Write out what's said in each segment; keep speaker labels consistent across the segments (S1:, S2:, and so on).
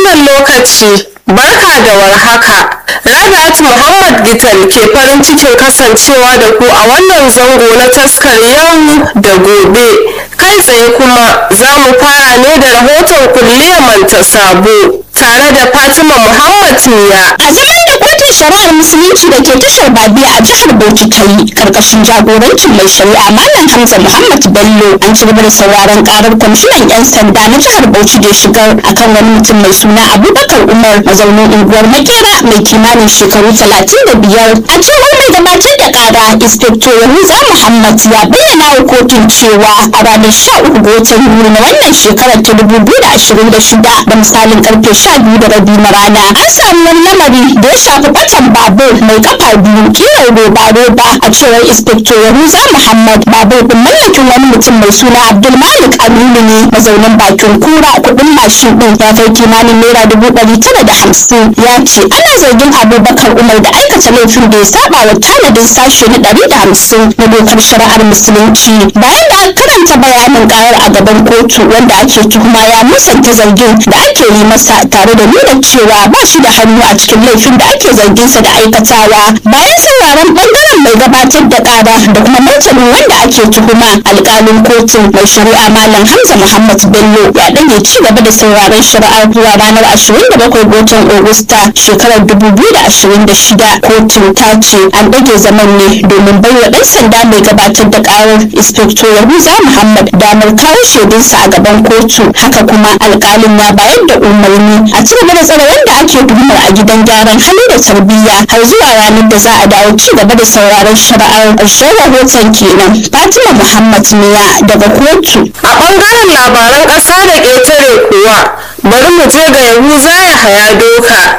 S1: wannan lokaci barka da warhaka Rabi'at Muhammad Gital ke farin cikin kasancewa da ku a wannan zango na taskar yau da gobe kai tsaye kuma za mu fara ne da rahoton kulliyar manta sabo tare da Fatima Muhammad Miya
S2: a zaman da kotun shari'ar musulunci da ke tashar babiya a jihar bauchi ta yi karkashin jagorancin mai shari'a malam hamza muhammad bello an ci gaba da sauraron karar kwamishinan yan sanda na jihar bauchi da ya shigar akan wani mutum mai suna abubakar umar mazaunin unguwar makera mai kimanin shekaru talatin da biyar a cewar mai gabatar da kara inspector yahuza muhammad ya bayyana wa kotun cewa a ranar sha uku ga watan yuli na wannan shekarar ta dubu biyu da ashirin da shida da misalin karfe sha biyu da rabi na rana an samu wani lamari da ya shafi batan babur mai kafa biyu kiran roba roba a cewar inspector yahuza muhammad babur din mallakin wani mutum mai suna abdulmalik aminu ne mazaunin bakin kura kudin mashin din ya kai kimanin naira dubu ɗari tara da hamsin ya ce ana zargin abubakar umar da aikata laifin da ya saba wa tanadin sashe na ɗari da hamsin na dokar shari'ar musulunci bayan da aka karanta bayanin karar a gaban kotu wanda ake tuhuma ya musanta zargin da ake yi masa tare da nuna cewa ba shi da hannu a cikin laifin da ake zarginsa da aikatawa bayan sauraron bangaren mai gabatar da kara da kuma martanin wanda ake tuhuma alkalin kotun mai shari'a malam hamza muhammad bello ya ɗage ci gaba da sauraron shari'ar zuwa ranar 27 ga watan Agusta shekarar 2026 kotun ta ce an ɗage zaman ne domin baiwa ɗan sanda mai gabatar da ƙarar inspector yahuza muhammad damar kawo shaidunsa a gaban kotu haka kuma alƙalin ya bayar da umarni a ci gaba da tsare wanda ake tuhumar a gidan gyaran hali da tarbiyya har zuwa ranar da za a dawo ci gaba da sauraron shari'ar ƙarshen rahoton kenan fatima muhammad miya daga kotu
S1: a ɓangaren labaran ƙasa da ƙetare kuwa bari mu je ga yahuza ya haya doka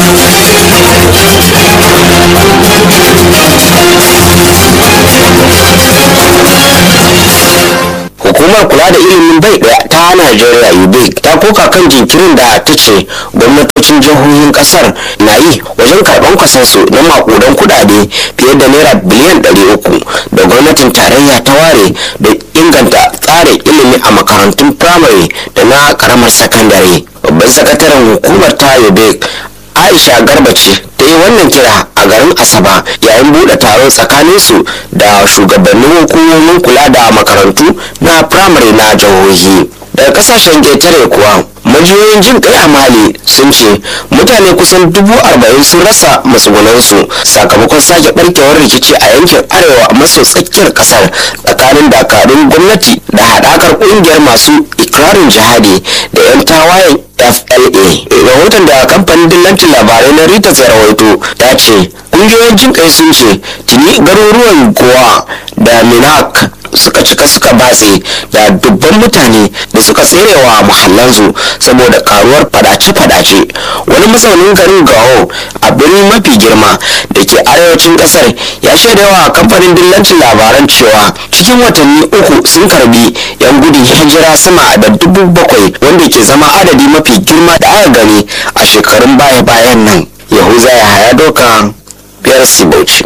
S3: hukumar kula da ilimin bai daya ta najeriya ubic ta koka kan jinkirin da ta ce gwamnatocin jihohin kasar na yi wajen karban kwasansu na makudan kudade fiye da naira biliyan 300 da gwamnatin tarayya ta ware da inganta tsarin ilimi a makarantun firamare da na karamar sakandare babban sakataren hukumar ta ubic aisha garba ce ta yi wannan kira a garin asaba yayin bude taron tsakaninsu da shugabannin hukumomin kula da makarantu na firamare na jihohi daga kasashen ƙetare kuwa majiyoyin jin kai a mali sun ce mutane kusan dubu arba'in sun rasa matsugunansu sakamakon sake barkewar rikici a yankin arewa maso tsakiyar kasar tsakanin dakarun gwamnati da haɗakar ƙungiyar masu ikirarin jihadi da 'yan tawayen fla rahoton da kamfanin dillancin labarai na rita rawaito ta ce ƙungiyoyin jin kai sun ce tuni garuruwan gowa da minak suka cika suka batse da dubban mutane da suka tserewa muhallansu saboda karuwar fadace-fadace wani mazaunin garin gawo a birni mafi girma da ke arewacin kasar ya shaidawa kamfanin dillancin labaran cewa cikin watanni uku sun karbi yan gudun hijira sama da dubu bakwai wanda ke zama adadi mafi girma da aka gani a shekarun baya-bayan nan yahuza ya haya doka biyar sibauci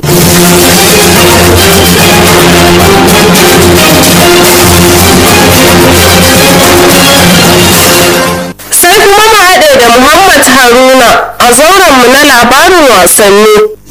S1: sai kuma mu haɗe da muhammad haruna a zaurenmu na labarin wasanni